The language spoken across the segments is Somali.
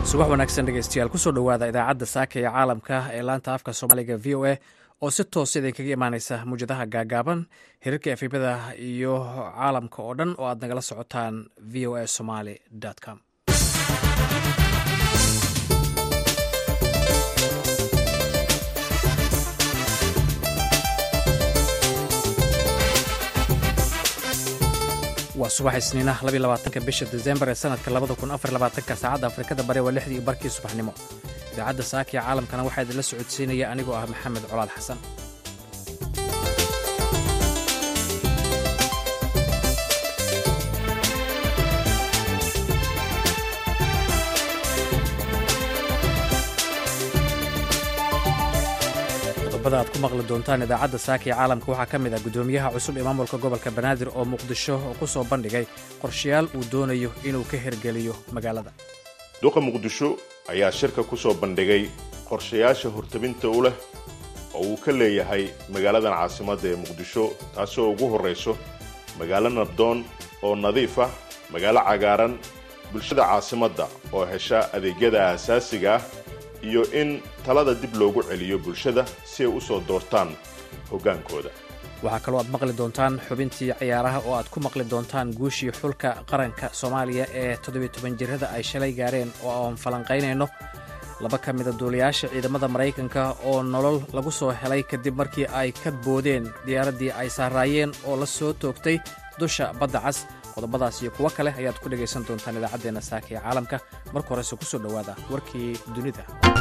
subax wanaagsan dhegeystayaal kusoo dhowaada idaacadda saaka ee caalamka ee laanta afka soomaaliga v o a oo si toosa idinkaga imaaneysa muwjadaha gaagaaban hirarka efibada iyo caalamka oo dhan oo aad nagala socotaan v o a somaly com waa subax isniina labaatanka bisha desembar ee sanadka labada kun afar labaatanka saacadda afrikada bari waa lixdii barkii subaxnimo idaacadda saaka ee caalamkana waxaa idinla socodsiinaya anigoo ah maxamed colaad xasan qodobada aad ku maqli doontaan idaacadda saaka ee caalamka waxaa ka mid ah guddoomiyaha cusub ee maamulka gobolka banaadir oo muqdisho ku soo bandhigay qorshayaal uu doonayo inuu ka hirgeliyo magaalada duqa muqdisho ayaa shirka ku soo bandhigay qorshayaasha hortabinta u leh oo uu ka leeyahay magaaladan caasimadda ee muqdisho taasoo ugu horrayso magaalo nabdoon oo nadiif ah magaalo cagaaran bulshada caasimadda oo hesha adeegyada aasaasiga ah iyo in talada dib loogu celiyo bulshada si ay u soo doortaan hoggaankooda waxaa kaloo aad maqli doontaan xubintii ciyaaraha oo aad ku maqli doontaan guushii xulka qaranka soomaaliya ee toddobiy toban jirada ay shalay gaareen oo aan falanqaynayno laba ka mida duuliyaasha ciidamada maraykanka oo nolol lagu soo helay kadib markii ay ka boodeen diyaaraddii ay saaraayeen oo la soo toogtay dusha badda cas qodobadaas iyo kuwo kale ayaad ku dhegaysan doontaan idaacaddeenna saaka ee caalamka marka horese ku soo dhowaada warkii dunida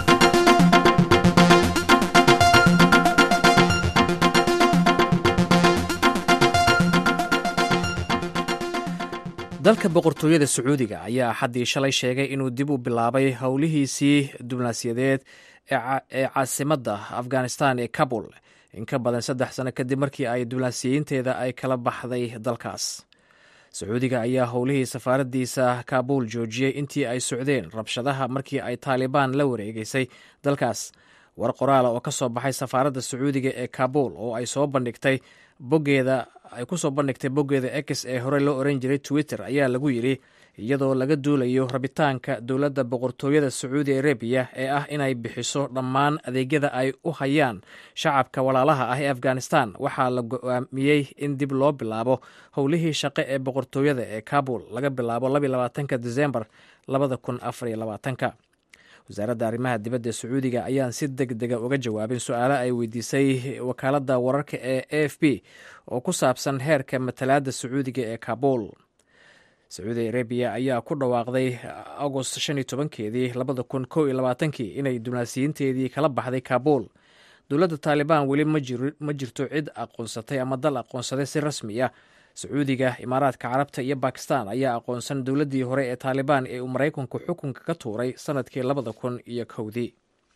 dalka boqortooyada sacuudiga ayaa axaddii shalay sheegay inuu dib u bilaabay howlihiisii diblomaasiyadeed ee caasimadda afghanistan ee kabul in ka badan saddex sano kadib markii ay diblomaasiyiinteeda ay kala baxday dalkaas sacuudiga ayaa howlihii safaaraddiisa kaabul joojiyey intii ay socdeen rabshadaha markii ay taalibaan la wareegeysay dalkaas war qoraala oo ka soo baxay safaaradda sacuudiga ee kaabul oo ay soo bandhigtay boggeeda ay ku soo bandhigtay boggeeda ex ee hore loo oran jiray twitter ayaa lagu yidhi iyadoo laga duulayo rabitaanka dowladda boqortooyada sacuudi arabiya ee ah inay bixiso dhammaan adeegyada ay u hayaan shacabka walaalaha ah ee afghanistan waxaa la go-aamiyey in dib loo bilaabo howlihii shaqo ee boqortooyada ee kabul laga bilaabo labaatanka desembar labada kun afariyo labaatanka wasaaradda arrimaha dibadda ee sacuudiga ayaan si deg dega uga jawaabin su-aalo ay weydiisay wakaaladda wararka ee a f b oo ku saabsan heerka matalaadda sacuudiga ee kabul sacuudi arabiya ayaa ku dhawaaqday agost shan iyo tobankeedii labada kun kow iyo labaatankii inay diblomaasiyiinteedii kala baxday kabul dowladda taalibaan weli ma jirto cid aqoonsatay ama dal aqoonsaday si rasmi ah sacuudiga imaaraadka carabta iyo bakistan ayaa aqoonsan dowladdii hore ee taalibaan ee uu maraykanku xukunka ka tuuray sanadkii labada kun iyo kowdii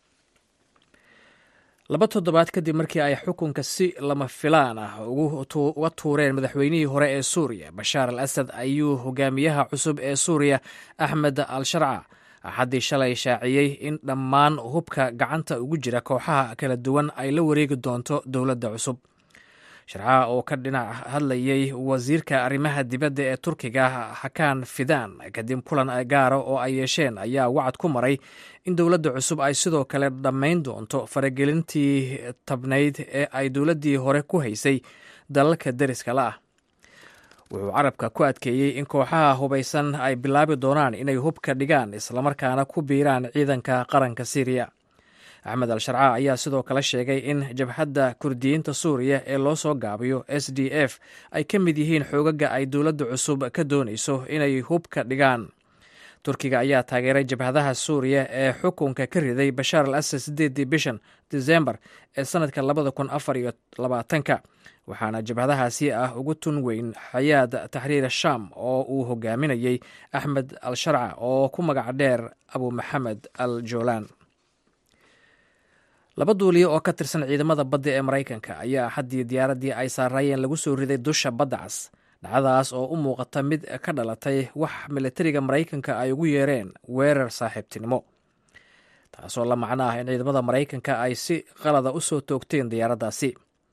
laba toddobaad kadib markii ay xukunka si lama filaan ah uga tuureen madaxweynihii hore ee suuriya bashaar al asad ayuu hogaamiyaha cusub ee suuriya axmed al sharca axaddii shalay shaaciyey in dhammaan hubka gacanta ugu jira kooxaha kala duwan ay la wareegi doonto dowladda cusub sharcaha oo ka dhinac hadlayay wasiirka arrimaha dibadda ee turkiga xakaan fidaan kadib kulan gaara oo ay yeesheen ayaa wacad ku maray in dowladda cusub ay sidoo kale dhammayn doonto faragelintii tabnayd ee ay dowladdii hore ku haysay dalalka deriska la ah wuxuu carabka ku adkeeyey in kooxaha hubaysan ay bilaabi doonaan inay hubka dhigaan islamarkaana ku biiraan ciidanka qaranka syriya axmed al sharca ayaa sidoo kale sheegay in jabhadda kurdiyiinta suuriya ee loo soo gaabiyo s d f ay ka mid yihiin xoogaga ay dowladda cusub ka doonayso inay hubka dhigaan turkiga ayaa taageeray jabhadaha suuriya ee xukunka ka riday bashaar al asad sideedii bishan desembar ee sanadka labada kun afar iyo labaatanka waxaana jabhadahaasi ah ugu tun weyn xayaad taxriir sham oo uu hogaaminayey axmed al sharca oo ku magac dheer abu maxamed al jolan laba duuliye oo ka tirsan ciidamada badda ee maraykanka ayaa axaddii diyaaraddii ay saaraayeen lagu soo riday dusha badda cas dhacdadaas oo u muuqata mid ka dhalatay wax milatariga maraykanka ay ugu yeereen weerar saaxiibtinimo taasoo la macno ah in ciidamada maraykanka ay si qalada u soo toogteen diyaaraddaasi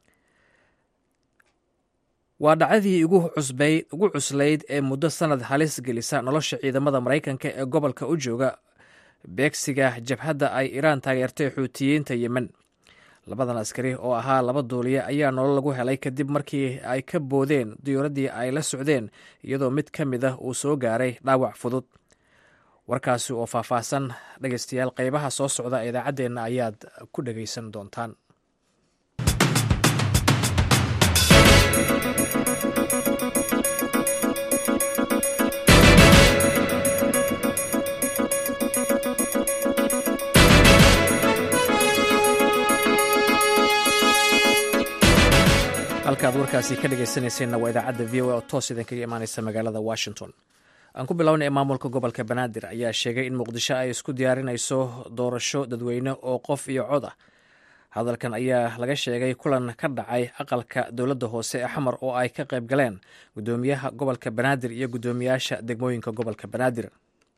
waa dhacdadii ugu cuslayd ee muddo sanad halis gelisa nolosha ciidamada maraykanka ee gobolka u jooga beegsiga jabhadda ay iiraan taageertay xuutiyiinta yemen labadan askari oo ahaa laba duuliye ayaa nolol lagu helay kadib markii ay ka boodeen diyuuraddii ay la socdeen iyadoo mid ka mid ah uu soo gaaray dhaawac fudud warkaasi oo faahfaahsan dhegeystayaal qeybaha soo socda ee idaacaddeenna ayaad ku dhegeysan doontaan halkaad warkaasi ka dhegeysanayseena waa idaacadda v o a oo toos idinkaga imaaneysa magaalada washington aan ku bilownay maamulka gobolka banaadir ayaa sheegay in muqdisho ay isku diyaarinayso doorasho dadweyne oo qof iyo cod ah hadalkan ayaa laga sheegay kulan ka dhacay aqalka dowladda hoose ee xamar oo ay ka qayb galeen gudoomiyaha gobolka banaadir iyo gudoomiyaasha degmooyinka gobolka banaadir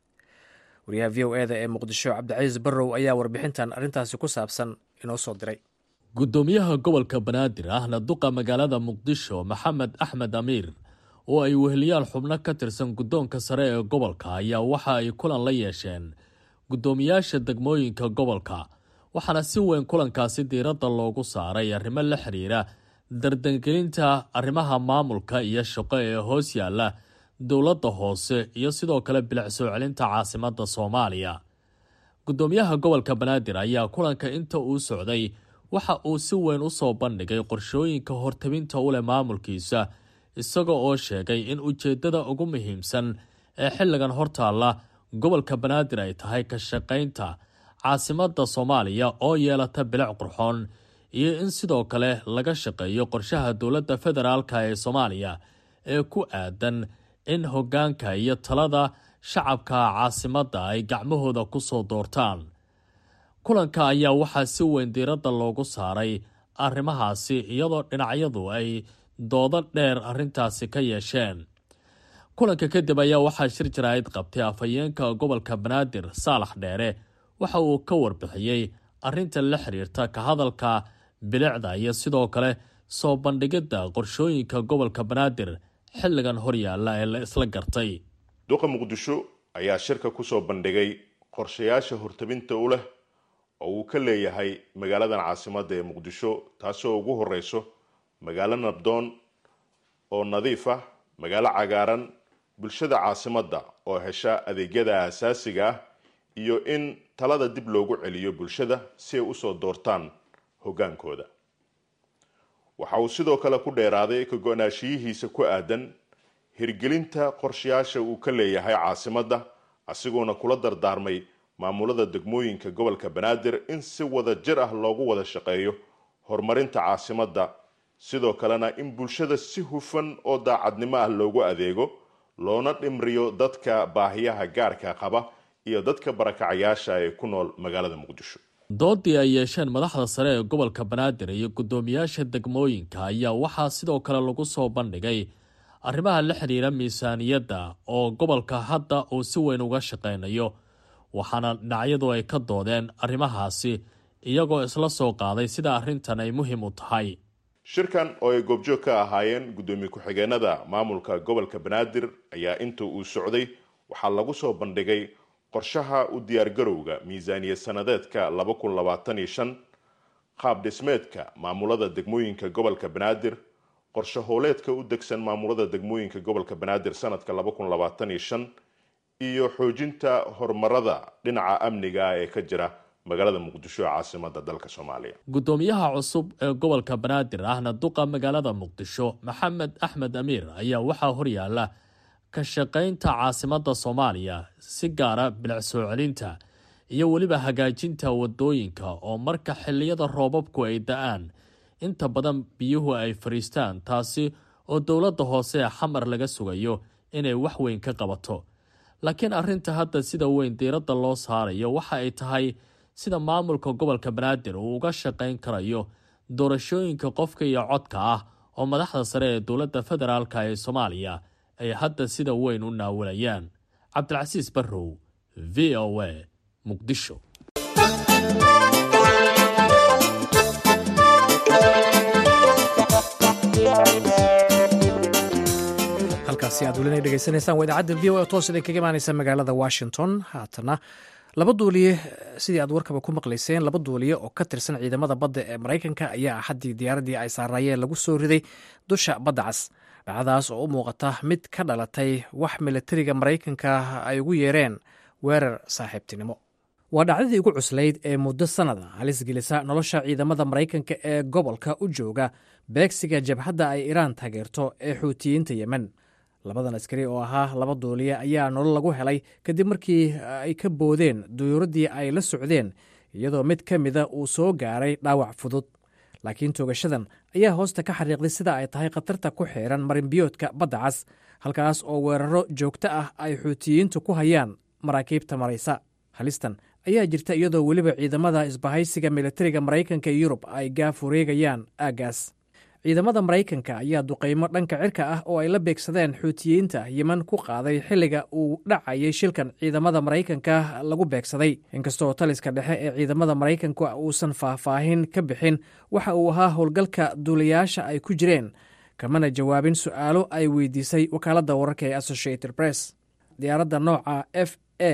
wariyaha v o eda ee muqdisho cabdicasiis barrow ayaa warbixintan arrintaasi ku saabsan inoo soo diray gudoomiyaha gobolka banaadir ahna duqa magaalada muqdisho maxamed axmed amiir oo ay weheliyaal xubno ka tirsan guddoonka sare ee gobolka ayaa waxa ay kulan la yeesheen guddoomiyaasha degmooyinka gobolka waxaana si weyn kulankaasi diiradda loogu saaray arrimo la xiriira dardangelinta arrimaha maamulka iyo shaqo ee hoos yaalla dowladda hoose iyo sidoo kale bilic soo celinta caasimadda soomaaliya guddoomiyaha gobolka banaadir ayaa kulanka inta uu socday waxa uu si weyn u soo bandhigay qorshooyinka hortabinta u leh maamulkiisa isaga oo sheegay in ujeeddada ugu muhiimsan ee xilligan hortaalla gobolka banaadir ay tahay ka shaqaynta caasimadda soomaaliya oo yeelata bilic qurxoon iyo in sidoo kale laga shaqeeyo qorshaha dowladda federaalka ee soomaaliya ee ku aadan in hoggaanka iyo talada shacabka caasimadda ay gacmahooda ku soo doortaan kulanka ayaa waxaa si weyn diiradda loogu saaray arrimahaasi iyadoo dhinacyadu ay doodo dheer arrintaasi ka yeesheen kulanka kadib ayaa waxaa shir jaraa'id qabtay afhayeenka gobolka banaadir saalax dheere waxa uu ka warbixiyey arrinta la xiriirta ka hadalka bilicda iyo sidoo kale soo bandhigidda qorshooyinka gobolka banaadir xilligan horyaalla ee la isla gartay duqa muqdisho ayaa shirka kusoo bandhigay qorshayaasha hortabinta u leh oo uu ka leeyahay magaaladan caasimadda ee muqdisho taasoo ugu horeyso magaalo nabdoon oo nadiif ah magaalo cagaaran bulshada caasimadda oo hesha adeegyada aasaasiga ah iyo in talada dib loogu celiyo bulshada si ay usoo doortaan hoggaankooda waxa uu sidoo kale ku dheeraaday ka go-naashiyihiisa ku aadan hirgelinta qorshayaasha uu ka leeyahay caasimadda asigoona kula dardaarmay maamulada degmooyinka gobolka banaadir in si wada jir ah loogu wada shaqeeyo horumarinta caasimadda sidoo kalena in bulshada si hufan oo daacadnimo ah loogu adeego loona dhimriyo dadka baahiyaha gaarka qaba iyo dadka barakacayaasha ee ku nool magaalada muqdisho doodii ay yeesheen madaxda sare ee gobolka banaadir iyo guddoomiyaasha degmooyinka ayaa waxaa sidoo kale lagu soo bandhigay arrimaha la xiriira miisaaniyadda oo gobolka hadda uu si weyn uga shaqaynayo waxaana dhinacyadu ay ka doodeen arrimahaasi iyagoo isla soo qaaday sida arrintan ay muhiim u tahay shirkan oo ay goobjoog ka ahaayeen guddoomiye ku-xigeenada maamulka gobolka banaadir ayaa inta uu socday waxaa lagu soo bandhigay qorshaha u diyaargarowga miisaaniyad sanadeedka laba kun labaatan iyo shan qaab dhismeedka maamulada degmooyinka gobolka banaadir qorshe howleedka u degsan maamulada degmooyinka gobolka banaadir sanadka laba kun labaatan iyo shan iyo xoojinta horumarada dhinaca amniga ee ka jira magaalada muqdisho ee caasimada dalka soomaaliya guddoomiyaha cusub ee gobolka banaadir ahna duqa magaalada muqdisho maxamed axmed amiir ayaa waxaa horyaala ka shaqaynta caasimadda soomaaliya si gaara bilic soo celinta iyo weliba hagaajinta wadooyinka oo marka xilliyada roobabku ay da-aan inta badan biyuhu ay fadhiistaan taasi oo dowladda hoose ee xamar laga sugayo inay wax weyn ka qabato laakiin arrinta hadda sida weyn diiradda loo saarayo waxa ay tahay sida maamulka gobolka banaadir uu uga shaqayn karayo doorashooyinka qofka iyo codka ah oo madaxda sare ee dowladda federaalka ee soomaaliya ay hadda sida weyn u naawalayaan cabdilcasiis barrow v o a muqdisho halkaasi aad welina dhegeysanaysaan waa idaacadda v o a toos idin kaga imaaneysa magaalada washington haatana laba duuliye sidii aad warkaba ku maqlayseen laba duuliye oo ka tirsan ciidamada badda ee maraykanka ayaa axaddii diyaaraddii ay saaraayeen lagu soo riday dusha badda cas dhacdaas oo u muuqata mid ka dhalatay wax militariga maraykanka ay ugu yeereen weerar saaxiibtinimo waa dhacdadii ugu cuslayd ee muddo sannada halis gelisa nolosha ciidamada maraykanka ee gobolka u jooga beegsiga jabhadda ay iraan taageerto ee xuutiyiinta yemen labadan askari oo ahaa laba duuliye ayaa nolol lagu helay kadib markii ay ka boodeen duyuuraddii ay la socdeen iyadoo mid ka mida uu soo gaaray dhaawac fudud laakiin toogashadan ayaa hoosta ka xariiqday sida ay tahay khatarta ku xiran marinbiyoodka badda cas halkaas oo weeraro joogto ah ay xuutiyiintu ku hayaan maraakiibta maraysa halistan ayaa jirta iyadoo weliba ciidamada isbahaysiga militariga maraykanka iyo yurub ay gaaf wareegayaan aaggaas ciidamada maraykanka ayaa duqaymo dhanka cirka ah oo ay la beegsadeen xuutiyiinta yemen ku qaaday xilliga uu dhacayay shilkan ciidamada maraykanka lagu beegsaday inkastoo taliska dhexe ee ciidamada maraykanka uusan faahfaahin ka bixin waxa uu ahaa howlgalka duulayaasha ay ku jireen kamana jawaabin su'aalo ay weydiisay wakaaladda wararka ee associated press diyaaradda nooca f a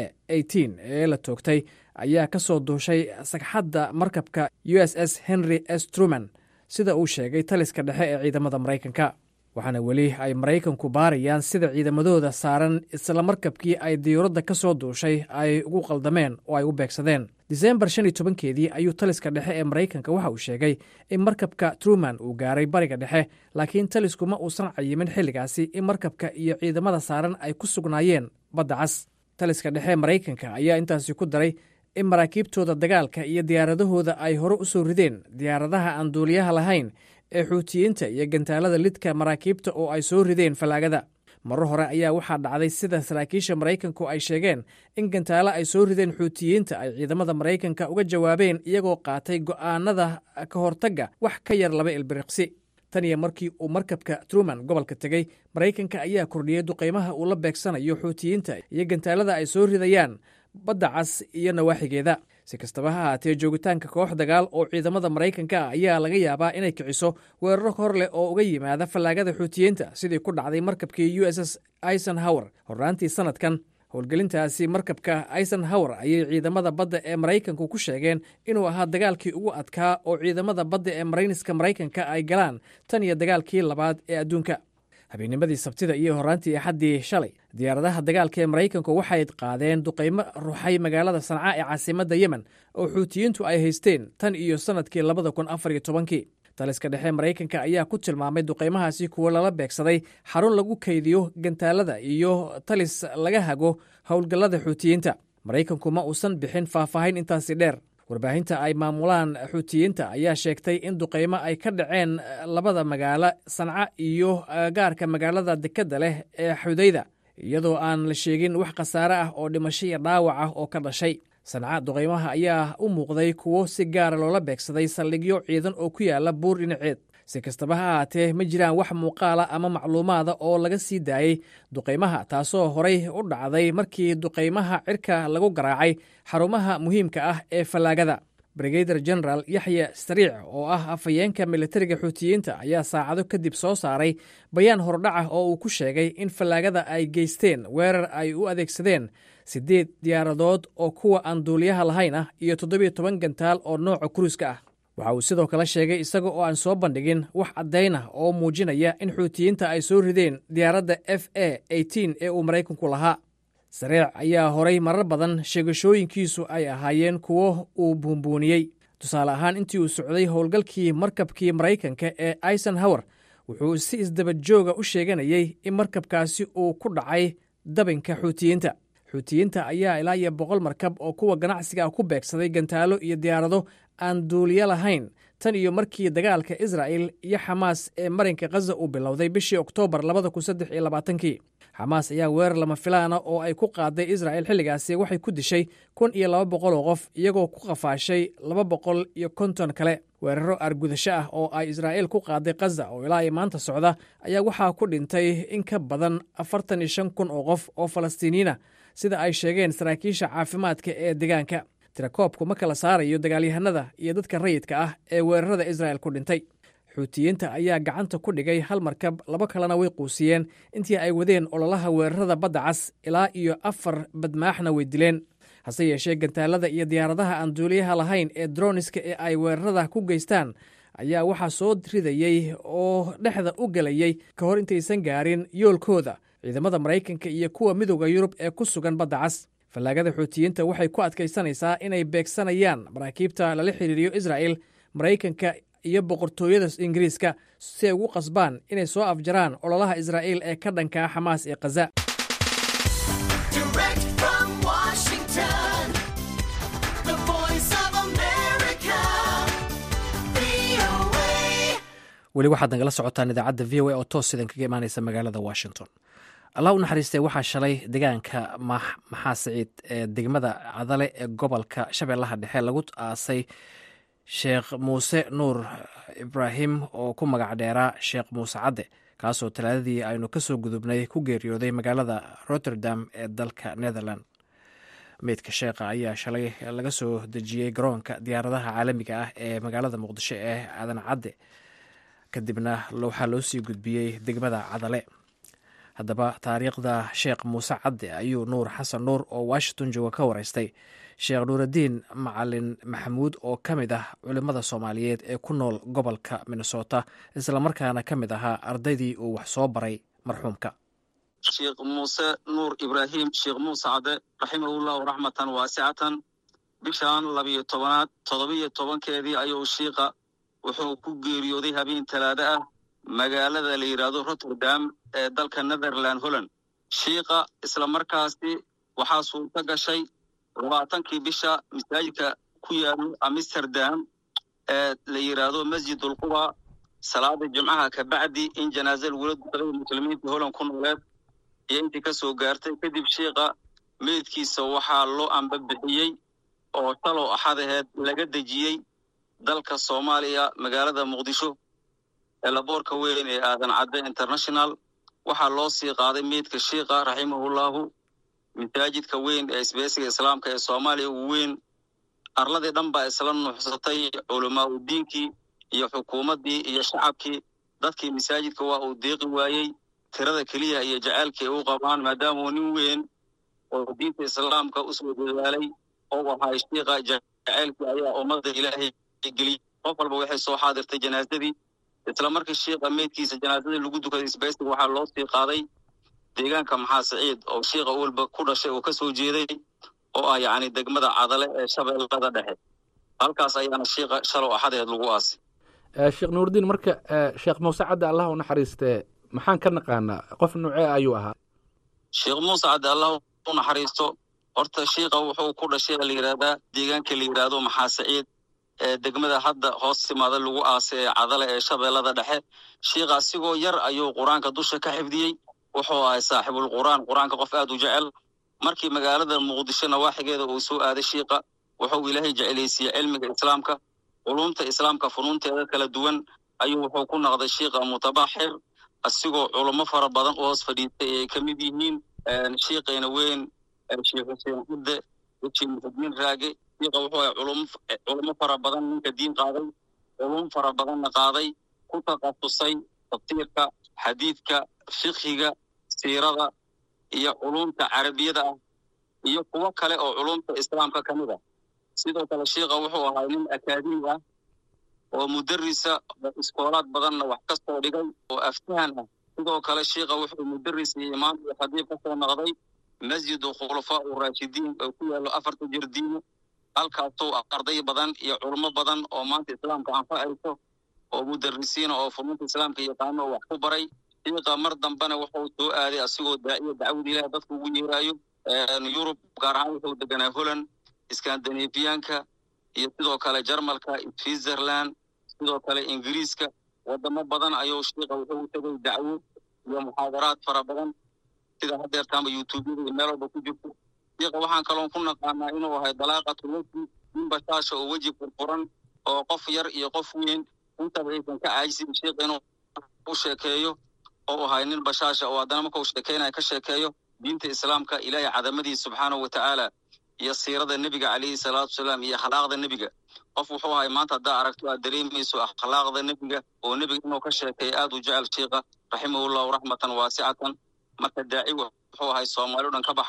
ee la toogtay ayaa ka soo duushay sagxadda markabka u s s henry s truman sida uu sheegay taliska dhexe ee ciidamada maraykanka waxaana weli ay maraykanku baarayaan sida ciidamadooda saaran isla markabkii ay diyuuradda ka soo duushay ay ugu qaldameen oo ay u beegsadeen disembar shan iyo tobankeedii ayuu taliska dhexe ee maraykanka waxa uu sheegay in markabka truman uu gaaray bariga dhexe laakiin talisku ma uusan cayimin xilligaasi in markabka iyo ciidamada saaran ay ku sugnaayeen badda cas taliska dhexe maraykanka ayaa intaasi ku daray in maraakiibtooda dagaalka iyo diyaaradahooda ay hore u soo rideen diyaaradaha aan duuliyaha lahayn ee xuutiyiinta iyo gantaalada lidka maraakiibta oo ay soo rideen fallaagada marar hore ayaa waxaa dhacday sida saraakiisha maraykanku ay sheegeen in gantaalo ay soo rideen xuutiyiinta ay ciidamada maraykanka uga jawaabeen iyagoo qaatay go'aanada ka hortagga wax ka yar laba ilbiriqsi tan iyo markii uu markabka truman gobolka tegey maraykanka ayaa kordhiyey duqaymaha uu la beegsanayo xuutiyiinta iyo gantaalada ay soo ridayaan badda cas iyo nawaaxigeeda si kastaba ha ahaatee joogitaanka koox dagaal oo ciidamada maraykanka ah ayaa laga yaabaa inay kiciso weeraro hor leh oo uga yimaada fallaagada xuutiyiinta sidii ku dhacday markabkii u s s eisenhower hornaantii sanadkan howlgelintaasi markabka eisenhower ayay ciidamada badda ee maraykanku ku sheegeen inuu ahaa dagaalkii ugu adkaa oo ciidamada badda ee marayniska maraykanka ay galaan tan iyo dagaalkii labaad ee adduunka habeennimadii sabtida iyo horraantii axaddii shalay diyaaradaha dagaalka ee maraykanku waxay qaadeen duqaymo ruxay magaalada sanca ee caasimadda yemen oo xuutiyiintu ay haysteen tan iyo sannadkii labada kun afar iyo tobankii taliska dhexe maraykanka ayaa ku tilmaamay duqaymahaasi kuwo lala beegsaday xarun lagu kaydiyo gantaalada iyo talis laga hago howlgallada xuutiyiinta maraykanku ma uusan bixin faahfaahin intaasi dheer warbaahinta ay maamulaan xuutiyiinta ayaa sheegtay in duqaymo ay ka dhaceen labada magaalo sanca iyo gaarka magaalada dekedda leh ee xudayda iyadoo aan la sheegin wax khasaare ah oo dhimasho iyo dhaawac ah oo ka dhashay sanca duqaymaha ayaa u muuqday kuwo si gaara loola beegsaday saldhigyo ciidan oo ku yaala buur dhinaceed si kastaba ha ahaatee ma jiraan wax muuqaala ama macluumaada oo laga sii daayey duqaymaha taasoo horay u dhacday markii duqaymaha cirka lagu garaacay xarumaha muhiimka ah ee fallaagada brigader general yaxya sariic oo ah afhayeenka militariga xuutiyiinta ayaa saacado kadib soo saaray bayaan hordhaca oo uu ku sheegay in fallaagada ay geysteen weerar ay u adeegsadeen siddeed diyaaradood oo kuwa aan duuliyaha lahayn ah iyo toddobiyo toban gantaal oo nooca kuruuska ah waxa uu sidoo kale sheegay isaga oo aan soo bandhigin wax caddayn ah oo muujinaya in xuutiyiinta ay soo rideen diyaaradda f a ee uu maraykanku lahaa sareec ayaa horay marar badan sheegashooyinkiisu ay ahaayeen kuwo uu buunbuuniyey tusaale ahaan intii uu socday howlgalkii markabkii maraykanka ee eisenhower wuxuu si isdabajooga u sheeganayey in markabkaasi uu ku dhacay dabinka xuutiyiinta xuutiyiinta ayaa ilaa iyo boqol markab oo kuwa ganacsiga ah ku beegsaday gantaalo iyo diyaarado aan duuliyo lahayn tan iyo markii dagaalka israa'el iyo xamaas ee marinka khaza uu bilowday bishii oktoobar labada kun saddex iyo labaatankii xamaas ayaa weerar lama filaana oo ay ku qaaday israa'el xilligaasi waxay ku dishay kun iyo laba boqol oo qof iyagoo ku qafaashay laba boqol iyo konton kale weeraro aargudasho ah oo ay israa'il ku qaaday khaza oo ilaa iyo maanta socda ayaa waxaa ku dhintay in ka badan afartan iyo shan kun oo qof oo falastiiniyiina sida ay sheegeen saraakiisha caafimaadka ee deegaanka tirakoobku ma kala saarayo dagaalyahanada iyo dadka rayidka ah ee weerarada israa'el ku dhintay xuutiyiinta ayaa gacanta ku dhigay hal markab laba kalena way quusiyeen intii ay wadeen ololaha weerarada badda cas ilaa iyo afar badmaaxna way dileen hase yeeshee gantaalada iyo diyaaradaha aan duuliyaha lahayn ee droniska ee ay weerarada ku geystaan ayaa waxaa soo ridayey oo dhexda u gelayey ka hor intaysan gaarin yoolkooda ciidamada maraykanka iyo kuwa midooda yurub ee ku sugan badda cas fallaagada xuutiyiinta waxay ku adkaysanaysaa inay beegsanayaan maraakiibta lala xiriiriyo israa'el maraykanka iyo boqortooyada ingiriiska si ay ugu qasbaan inay soo afjaraan ololaha israa'iil ee ka dhankaa xamaas ee khaza weli waxaad nagala socotaan idaacadda v o a oo toos sidan kaga imaanaysa magaalada washington allah u naxariistay waxaa shalay deegaanka maxaa siciid ee degmada cadale ee gobolka shabeellaha dhexe lagu aasay sheekh muuse nuur ibraahim oo ku magac dheeraa sheekh muuse cadde kaasoo talaadadii aynu kasoo gudubnay ku geeriyooday magaalada rotterdam ee dalka netherland meydka sheekha ayaa shalay laga soo dejiyey garoonka diyaaradaha caalamiga ah ee magaalada muqdisho ee aadan cadde kadibna waxaa loo sii gudbiyey degmada cadale haddaba taariikhda sheekh muuse cadde ayuu nuur xasan nuur oo washington jooga ka wareystay sheekh nuuraddiin macalin maxamuud oo ka mid ah culimmada soomaaliyeed ee ku nool gobolka minnesota islamarkaana ka mid ahaa ardaydii uu wax soo baray marxuumka sheekh muuse nuur ibraahim sheekh muuse cadde raximahullahu raxmatan waasicatan bishan labiyo tobanaad toddobiyo tobankeedii ayuu shiiqa wuxuu ku geeriyooday habeen talaado ah magaalada la yidhaahdo rotterdam ee dalka netherland holland shiiqa islamarkaasi waxaa suurto gashay labaatankii bisha masaajidka ku yaalo amsterdam ee la yidhaahdo masjidulquba salaada jimcaha kabacdi in janaaza lagula dukaday muslimiinta holland ku nooleed iyo intii ka soo gaartay kadib shiiqa meydkiisa waxaa loo ambabixiyey oo talow axadaheed laga dejiyey dalka soomaaliya magaalada muqdisho ee laboorka weyn ee aadan cadde international waxaa loo sii qaaday meydka shiiqa raximahullahu masaajidka weyn ee isbeesiga islaamka ee soomaaliya ugu weyn arladii dhan baa isla nuuxsatay culamaa u diinkii iyo xukuumaddii iyo shacabkii dadkii masaajidka waa uu deeqi waayey tirada keliya iyo jaceylkii ay u qabaan maadaamuu nin weyn oo diinta islaamka usoo dadaalay oo ahay shiiqa jaceylkii ayaa ummadda ilaahay geliyey qof walba waxay soo xaadirtay janaasadii isla markii shiiqa meydkiisa janaazadii lagu dukaday isbeesiga waxaa loo sii qaaday deegaanka maxaa siciid oo shiiqa walba ku dhashay oo ka soo jeeday oo ah yacni degmada cadale ee shabeellada dhexe halkaas ayaana shiiqa shalow axadeed lagu aasay sheekh nuurdiin marka sheekh muuse cadde allah u naxariistee maxaan ka naqaanaa qof nuucee ayuu ahaa sheekh muuse cadde allah u naxariisto horta shiiqa wuxuu ku dhashay la yidhaahdaa deegaanka la yidhaahdo maxaa siciid ee degmada hadda hoos timaada lagu aasay ee cadale ee shabeellada dhexe shiiqa asigoo yar ayuu qur-aanka dusha ka xifdiyey wuxuu ahay saaxibul qur'aan qur-aanka qof aad u jecel markii magaalada muqdisho nawaaxigeeda uu soo aaday shiiqa wuxuu ilaahay jecelaysiiyey cilmiga islaamka culumta islaamka funuunteeda kala duwan ayuu wuxuu ku noqday shiiqa mutabaxir asigoo culummo fara badan u hoos fadhiistay ay ka mid yihiin shiiqayna weyn sheekh xuseen cudde weji muxudiin raage shiiqa wuxuu ahay culummo fara badan ninka diin qaaday culum fara badanna qaaday ku takhasusay tafsiirka xadiidka fiqhiga siirada iyo culumta carabiyada ah iyo kuwo kale oo culumta islaamka ka mid ah sidoo kale shiiqa wuxuu ahaa nin akaademi ah oo mudarisa oo iskoolaad badanna wax ka soo dhigay oo aftahan ah sidoo kale shiiqa wuxuu mudaris iyo imaam iyo khadiib ka soo noqday masjidu khulafaa u raashidiin oo ku yaallo afarta jirdiino halkaasoo arday badan iyo culummo badan oo maanta islaamka anfacayso oo mudarisiina oo funuunta islaamka yaqaano oo wax ku baray shiiqa mar dambena wuxuu soo aaday asigoo daaciya dacwada ilaah dadku ugu yeeraayo yurub gaar ahaan wuxuu deganaa holland skandinafiyaanka iyo sidoo kale jarmalka switzerland sidoo kale ingiriiska wadamo badan ayuu shiiqa wuxuu u tegay dacwo iyo muxaadaraad fara badan sida hadeertaanba youtubeyada iyo meel walba ku jirto shiiqa waxaan kaloon ku naqaanaa inuu ahay dalaaqatu weji nin bashaasha oo weji furfuran oo qof yar iyo qof weyn intaba aysan ka caajisin shiiqa inuu u sheekeeyo oo ahay nin bashaasha oo haddana markau sheekeynaya ka sheekeeyo diinta islaamka ilaahay cadamadiisa subxaanahu wa tacaala iyo siirada nebiga calayhi salaatu wasalaam iyo akhlaaqda nebiga qof wuxuu ahay maanta haddaa aragto aad dareemayso akhlaaqda nebiga oo nebiga inuu ka sheekeeya aad u jecel shiiqa raximahullahu raxmatan waasicatan marka daaci wuxuu ahay soomaali o dhan ka baxay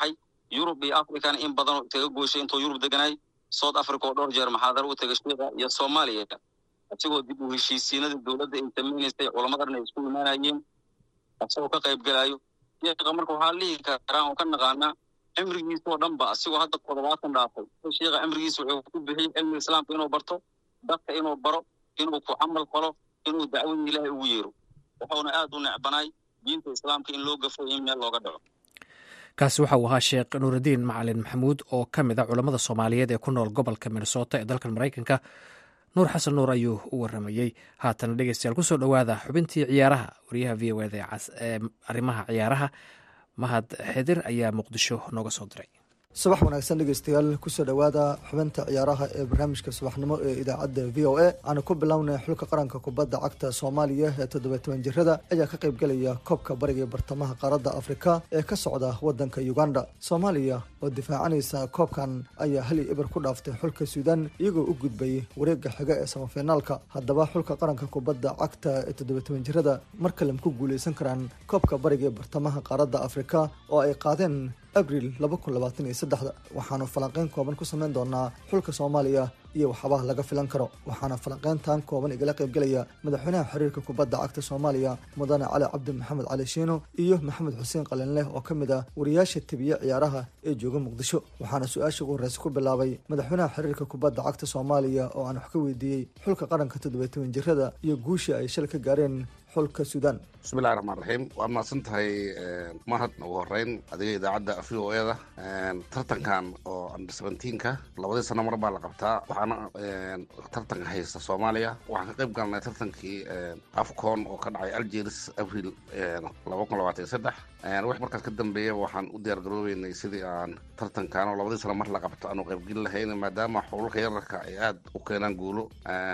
yurub iyo africana in badan oo isaga goyshay intuu yurub deganay south africa oo dhowr jeer maxaadaro u tegay shiiqa iyo soomaaliya isagoo dib u heshiisiinada dowladda ay samaynaysay culamadan ay isku imaanayeen isagoo ka qayb galaayo shiiqa marka waxaa lihi karaa oo ka naqaanaa cimrigiisa oo dhan ba asigoo hadda toddobaatan dhaafay shiiqa cimrigiisa wuxuu ku bixiyey cilmiga islaamka inuu barto dadka inuu baro inuu ku camal falo inuu dacwada ilaahay ugu yeero wuxuuna aad u necbanay diinta islaamka in loo gafo in meel looga dhaco kaasi waxa uu ahaa sheekh nuuraddiin macalin maxamuud oo ka mid a culammada soomaaliyeed ee ku nool gobolka minnesota ee dalkan maraykanka nuur xasan nuur ayuu u waramayey haatana dhegeystayaal kusoo dhowaada xubintii ciyaaraha wariyaha v o eda ee arrimaha ciyaaraha mahad xedir ayaa muqdisho nooga soo diray subax wanaagsan dhegeystayaal kusoo dhowaada xubinta ciyaaraha ee barnaamijka subaxnimo ee idaacadda v o a aanu ku bilownay xulka qaranka kubadda cagta soomaaliya ee toddoba toban jirada ayaa ka qaybgelaya koobka bariga ee bartamaha qaaradda afrika ee ka socda waddanka uganda soomaaliya oo difaacanaysa koobkan ayaa hal iyo eber ku dhaaftay xulka suudaan iyagoo u gudbay wareegga xiga ee samafinaalka haddaba xulka qaranka kubadda cagta ee toddoba toban jirada mar kale ma ku guuleysan karaan koobka bariga ee bartamaha qaaradda afrika oo ay qaadeen abril laba kun labaatan iyo saddexda waxaanu falanqeyn kooban ku sameyn doonaa xulka soomaaliya iyo waxyaabaha laga filan karo waxaana falanqeyntan kooban igala qaybgelaya madaxweynaha xiriirka kubadda cagta soomaaliya mudane cali cabdi maxamed cali shiino iyo maxamed xuseen qalinleh oo ka mid ah wariyaasha tebiye ciyaaraha ee jooga muqdisho waxaana su-aasha ugu horreysa ku bilaabay madaxweynaha xiriirka kubadda cagta soomaaliya oo aan wax ka weydiiyey xulka qaranka toddoba toban jirada iyo guushii ay shal ka gaareen xulka suudaan bismillahi raxmaan raxiim waad mahadsan tahay mahad ugu horeyn adiga idaacadda v o eda tartankan oo under seventeenka labadii sano mar baa la qabtaa waxaana tartanka haysta soomaaliya waxaan ka qayb galnay tartankii afcon oo ka dhacay algeris abril laba kun labaatan iyo saddex wix markaas ka dambeeya waxaan u diyaar garoobeynay sidii aan tartankan oo labadii sano mar la qabto aanu qaybgeli lahayn maadaama xululka yararka ay aad u keenaan guulo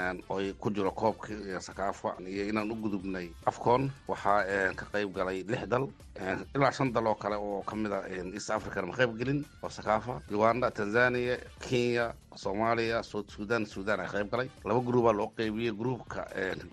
oy ku jiro koobka iyo sakaafa iyo inaan u gudubnay afcon waxaa ka qayb galay lix dal ilaa shan dal oo kale oo ka mid a east african ma qayb gelin oo sakaafa uganda tanzania kenya soomaaliya south sudan sudan ay qayb galay laba gruubaa loo qeybiyey gruubka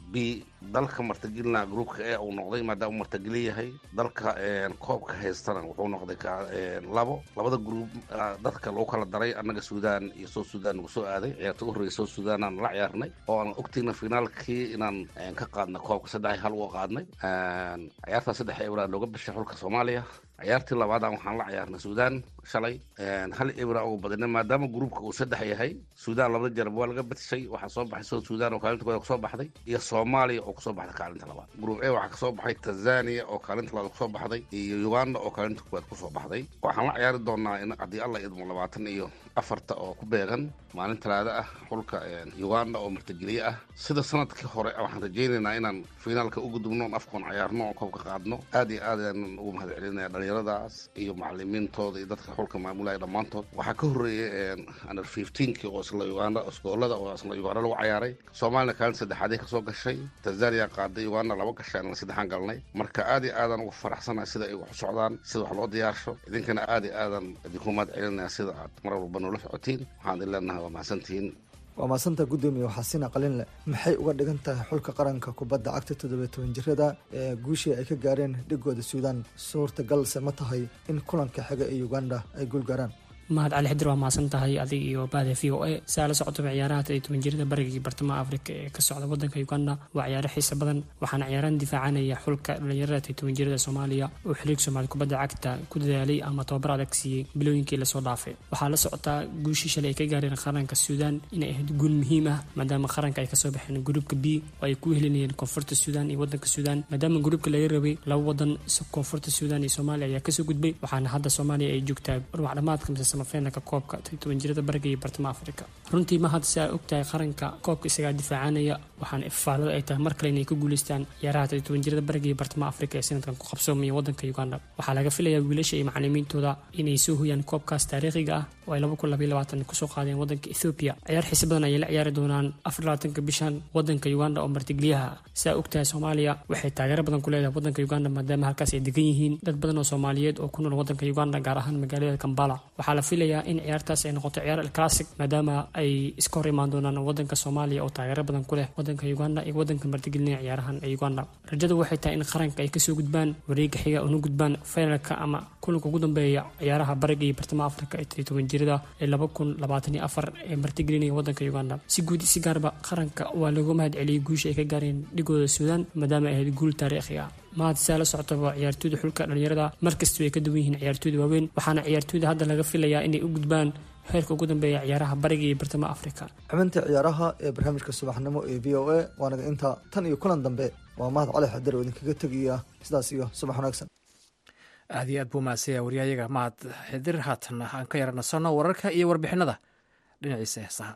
b dalka martagelina gruubka e uu noqday maadaama uu martageli yahay dalka koobka haystana wuxuu noqday labo labada gruub dadka lagu kala daray annaga sudan iyo south sudan nagu soo aaday ciyaarta u horreeyay south sudan aan la ciyaarnay oo aan ogtayna finaalkii inaan ka qaadnay koobka saddex hal uga qaadnay ciyaartaa saddex ebra looga bishay xulka soomaaliya ciyaartii labaadaan waxaan la ciyaarnay suudaan shalay hal ebra ugu badina maadaama gruubka uu saddex yahay suudaan labada jarab waa laga badishay waxaa soo baxay south sudan oo kaalinta kooda kusoo baxday iyo soomaaliya oo kusoo baxday kaalinta labaad gruub e waxaa kasoo baxay tanzania oo kaalinta labaad kusoo baxday iyo uganda oo kaalinta koowaad kusoo baxday waxaan la ciyaari doonaa in haddii alla idmo labaatan iyo afarta oo ku beegan maalin talaada ah xulka uganda oo martigeliye ah sida sanadkii hore waxaan rajaynaynaa inaan finaalka u gudubno on afkoon ciyaarno oo koobka qaadno aad iyo aad ayaan ugu mahad celinaya dhalinyaradaas iyo macalimiintooda iyo dadka xulka maamulaya dhammaantood waxaa ka horreeyay under fifteenki oo isla uganda iskoolada oo isla uganda lagu cayaaray soomaalina kaalinta saddexaadii kasoo gashay tanzania qaaday uganda laba gashay aan saddexaan galnay marka aad iyo aadaan ugu faraxsanahay sida ay wax u socdaan sida wax loo diyaarsho idinkana aad iyo aadaan idinku mahad celinaya sida aad mar walba noola socotiin waxaan idin leenahay waa mahadsantihiin waa maasanta guddoomiye xasina qalinle maxay uga dhigan tahay xulka qaranka kubadda cagta toddoba toban jirada ee guushii ay ka gaareen dhigooda suudaan suurtagalse ma tahay in kulanka xiga ee uganda ay guul gaaraan mahad cali xidir waa mahadsan tahay adig iyo bahda v o a saa la socotaba ciyaaraha toddoba toban jirada barigii bartamaha afrika ee ka socda wadanka uganda waa ciyaaro xiisa badan waxaana ciyaaraan difaacanaya xulka dhalinyarada toddoba toban jirada soomaaliya oo xiliig soomaali kubadda cagta ku dadaalay ama tababar adag siiyey bilooyinkii lasoo dhaafay waxaa la socotaa guushii shalay ay ka gaareen qaranka suudaan inay ahayd guul muhiim ah maadaama qaranka ay kasoo baxeen gruubka b oo ay ku helinayeen koonfurta suudaan iyo wadanka suudaan maadaama gruubka laga rabay laba wadan koonfurta suudaan iyo soomaaliya ayaa kasoo gudbay waxaana hadda soomaaliya ay joogtaa ruwac dhamaadka mise samafeenaka koobka toban jirada bariga iyo bartamaha afrika runtii ma hadda si ay ogtahay qaranka koobka isagaa difaacanaya waxaana ifaalada ay tahay mar kale inay ka guuleystaan ciyaaraha toban jirada bariga iyo bartamaha afrika ee sanadkan ku qabsoomaya wadanka uganda waxaa laga filayaa wiilasha iyo macalimiintooda inay soo hoyaan koobkaas taariikhiga ah oo ay laba kun labaiyo labaatan kusoo qaadeen wadanka ethoobiya ciyaar xiise badan ayay la ciyaari doonaan afar labaatanka bishan wadanka uganda oo martigeliyaha siaa ogtahay soomaaliya waxay taageero badan ku leedahay wadanka uganda maadaama halkaas ay degan yihiin dad badan oo soomaaliyeed oo ku nool wadanka uganda gaar ahaan magaalada kambala waxaa la filayaa in ciyaartaas ay noqoto ciyaar alclassic maadaama ay iska hor imaan doonaan wadanka soomaaliya oo taageero badan ku leh wadanka uganda iyo wadanka martigelinaya ciyaarahan ee uganda rajada waxay tahay in qaranka ay kasoo gudbaan wareega xiga una gudbaan finalka ama kulanka ugu dambeeya ciyaaraha bariga iyo bartamaha afrika ee toddobiyi toban jirada ee laba kun labaatan iyo afar ee martigelinaya wadanka uganda si guud si gaarba qaranka waa looga mahad celiyey guusha ay ka gaareen dhigooda suudaan maadaama ay ahayd guul taariikhi ah mahad saa la socotaba ciyaartooyda xulka dhalinyarada markasta way ka duwan yihiin ciyaartooyda waaweyn waxaana ciyaartooyda hadda laga filayaa inay u gudbaan heerka ugu dambeeya ciyaaraha bariga iyo bartamaha afrika xubinta ciyaaraha ee barnaamijka subaxnimo ee v o a waanaga inta tan iyo kulan dambe waa mahad cali xadar oo idinkaga tegaya sidaas iyo subax wanaagsan aad iyo aad buu mahadsanyaa waryahayaga mahad xidir haatan aan ka yara nasanno wararka iyo warbixinada dhinaciisa heesaha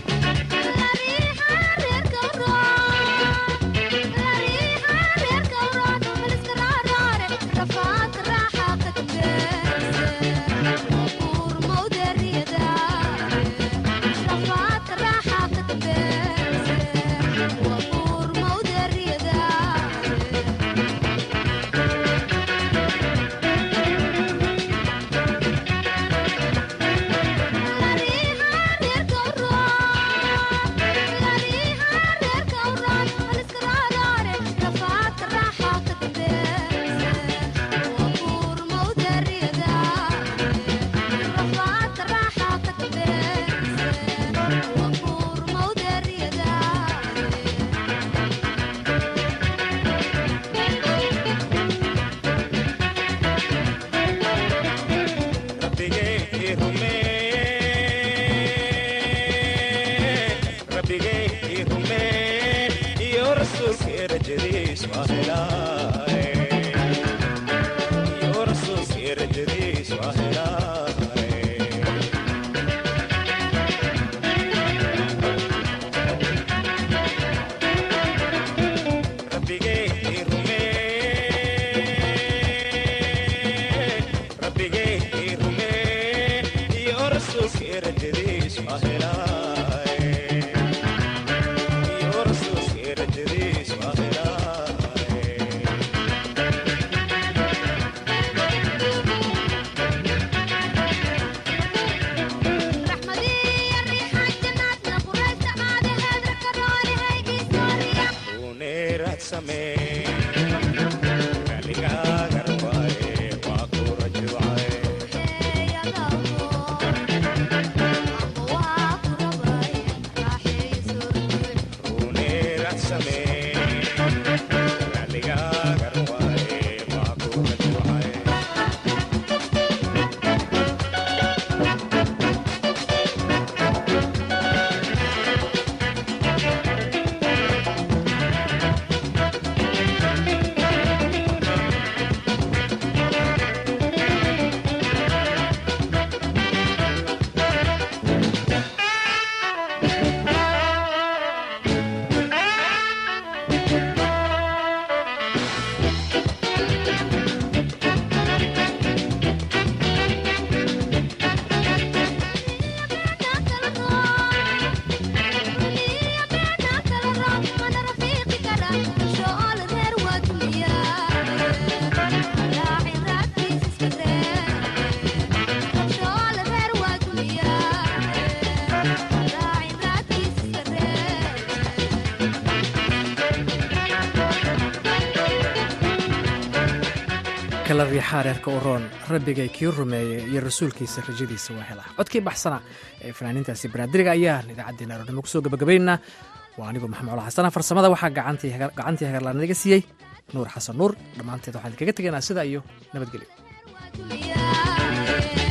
kala riixaa reerka u roon rabbigay kii rumeeyey iyo rasuulkiisa rajadiisa waa hela codkii baxsana ee fanaaniintaasi banaadiriga ayaan idaacaddeenna aroornimo kusoo gabagabaynaynaa waa anigoo maxamed cola xasana farsamada waxaa gacantii hagarlaan naga siiyey nuur xasan nuur dhammaanteed waxaan idinkaga tegaynaa sidaa iyo nabadgelyo